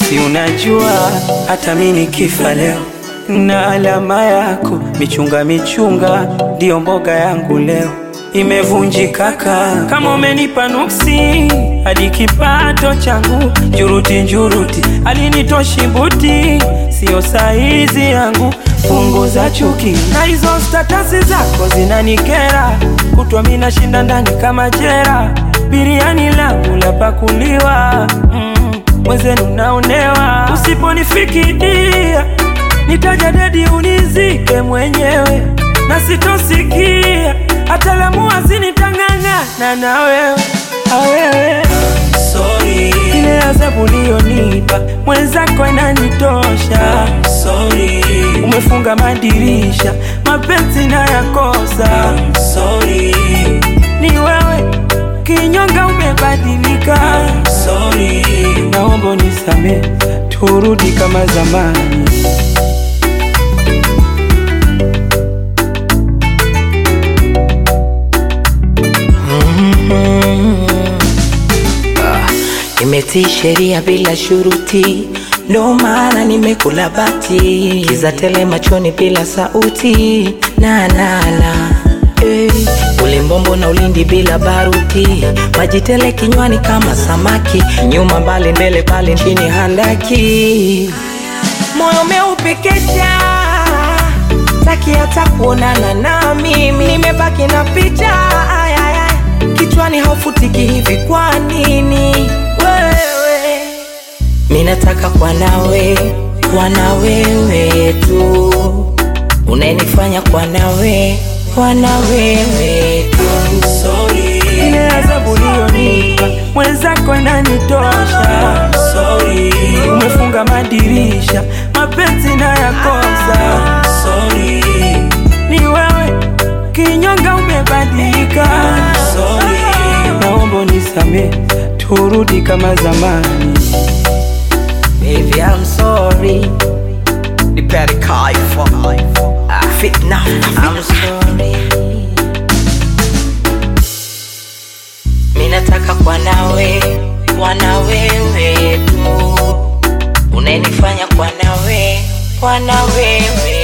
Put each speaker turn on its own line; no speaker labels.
si unajua hata mi nikifa leo na alama yako michunga michunga ndiyo mboga yangu leo imevunjika kaa kama umenipa nuksi hadi kipato changu njuruti njuruti alinitoshi buti siyo saizi yangu punguza chuki na hizo statasi zako zinanikera kutwa mi nashinda ndani kama jera biriani langu la pakuliwa mm, mwenzenu naonewa usiponifikidia nitaja dedi unizike mwenyewe na sitosikia hata lamua zinitang'ang'ana na wewe awewe
Sorry,
ile adhabu uliyonipa mwenzako inanitosha
sorry,
umefunga madirisha mapenzi na yakosa
sorry,
ni wewe kinyonga umebadilika
sorry.
naomba unisamehe turudi kama zamani
Nimetii sheria bila shuruti, ndo maana nimekula bati, kiza tele machoni bila sauti na na na eh, ulimbombo na ulindi bila baruti, maji tele kinywani kama samaki, nyuma mbali mbele pale chini handaki, moyo umeupekesha taki hata kuonana na mimi, nimebaki na picha ay, ay, ay. kichwani haufutiki hivi, kwa nini wewe? Mi nataka kwa nawe, kwa na wewe tu, unayenifanya kwa nawe, kwa na wewe tu.
Sorry,
ile adhabu uliyonipa mwenzako inanitosha
sorry,
umefunga madirisha mapenzi na yakosa
sorry,
ni wewe kinyonga umebadilika
sorry.
naomba unisamehe turudi kama zamani
Baby, I'm sorry. Nipere kaifa. Ah, fitna. I'm sorry. Mi nataka kwa nawe, kwa na wewe tu. Unayenifanya kwa nawe, kwa na wewe